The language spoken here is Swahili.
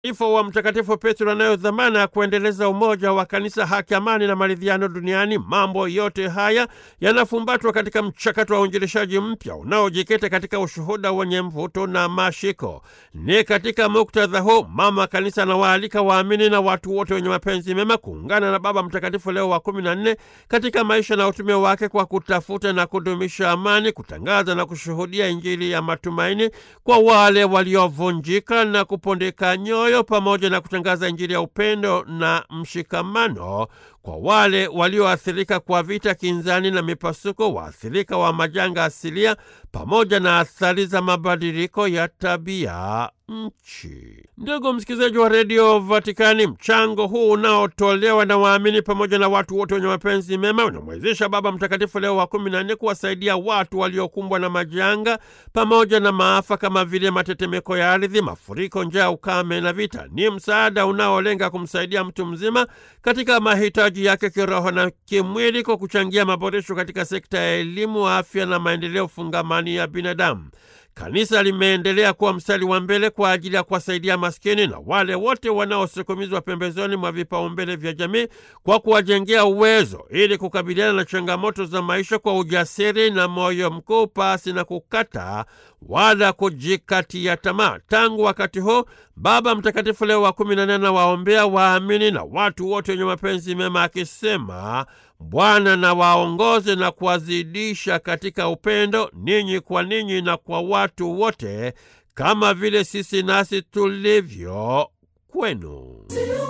ifo wa Mtakatifu Petro anayo dhamana ya kuendeleza umoja wa kanisa, haki, amani na maridhiano duniani. Mambo yote haya yanafumbatwa katika mchakato wa uinjilishaji mpya unaojikita katika ushuhuda wenye mvuto na mashiko. Ni katika muktadha huu mama kanisa anawaalika waamini na watu wote wenye mapenzi mema kuungana na Baba Mtakatifu Leo wa kumi na nne katika maisha na utume wake kwa kutafuta na kudumisha amani, kutangaza na kushuhudia Injili ya matumaini kwa wale waliovunjika na kupondeka nyoyo, pamoja na kutangaza Injili ya upendo na mshikamano kwa wale walioathirika kwa vita, kinzani na mipasuko, waathirika wa majanga asilia, pamoja na athari za mabadiliko ya tabia nchi. Ndugu msikilizaji wa redio Vatikani, mchango huu unaotolewa na waamini pamoja na watu wote wenye mapenzi mema unamwezesha Baba Mtakatifu Leo wa kumi na nne kuwasaidia watu waliokumbwa na majanga pamoja na maafa kama vile matetemeko ya ardhi, mafuriko, njaa, ukame na vita. Ni msaada unaolenga kumsaidia mtu mzima katika mahitaji yake kiroho na kimwili kwa kuchangia maboresho katika sekta ya elimu, afya na maendeleo fungamani ya binadamu. Kanisa limeendelea kuwa mstari wa mbele kwa ajili ya kuwasaidia maskini na wale wote wanaosukumizwa pembezoni mwa vipaumbele vya jamii kwa kuwajengea uwezo ili kukabiliana na changamoto za maisha kwa ujasiri na moyo mkuu, pasi na kukata wala kujikatia tamaa. Tangu wakati huu Baba Mtakatifu Leo wa kumi na nane anawaombea waamini na watu wote wenye mapenzi mema akisema, Bwana na waongoze na kuwazidisha katika upendo ninyi kwa ninyi na kwa watu wote, kama vile sisi nasi tulivyo kwenu.